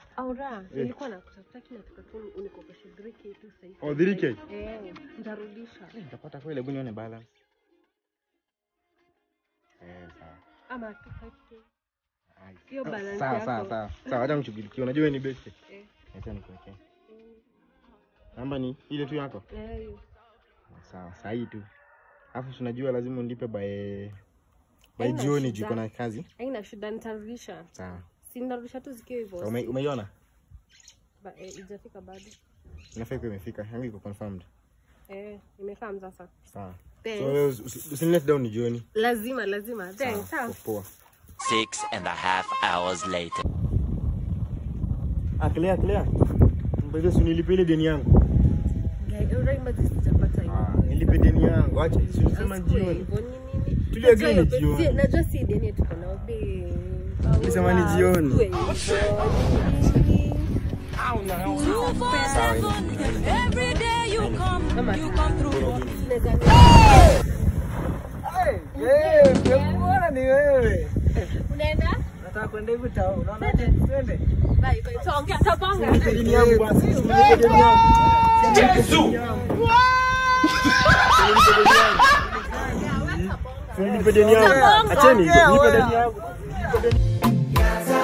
Aura, nilikuwa nakutafuta lakini nataka tu unikopeshe 3k tu sasa hivi. Oh, 3K? Eh, nitarudisha. Nitapata kweli, hebu nione balance. Eh, sawa. Ama 25k. Ai, Hiyo sawa, balance sawa, yako. sawa, sawa. Sawa, acha nishughulikie. Unajua wewe ni best. Eh. Acha nikuwekee. Namba ni ile tu yako? Eh, hiyo. Sawa, saa hii tu. Alafu si unajua lazima unilipe by by Haina jioni shida. juu iko na kazi. Haina shida nitarudisha. Sawa. Si nitarudisha tu zikiwa hivyo. Sawa, ume- Umeiona? Ba- eh, Ijafika bado. Inafaa iko imefika. Yangu iko confirmed. Eh, imekaa sasa. Sawa. Thanks. So wewe usi- usi- usinilet down ni jioni. Lazima, lazima. Thanks. Sawa, Sawa. poa. Six and a half hours later. Ah, clear, clear. Mbona si unilipe ile deni yangu? Guy, Aura imagine sijapata hiyo. Ah, nilipe deni yangu. Acha, si ulisema Asikue jioni. hivyo, ni nini? Tulia Najua gani hiyo- jioni? si- Najua si deni tuko nao babe. Ulisema ni Aura, jioni. asikue hivyo, ni nini? Every day you come, Ama- you come through. Naweza- ni wewe. Unaenda? Nataka kwenda hivi tao. Unaona? Twende. Bye, bye. Tuongea, tutapanga. Deni yangu basi. Usinipe deni yangu. Usinipe deni yangu. Tutapanga. Acheni, nipe deni yangu. Gaza,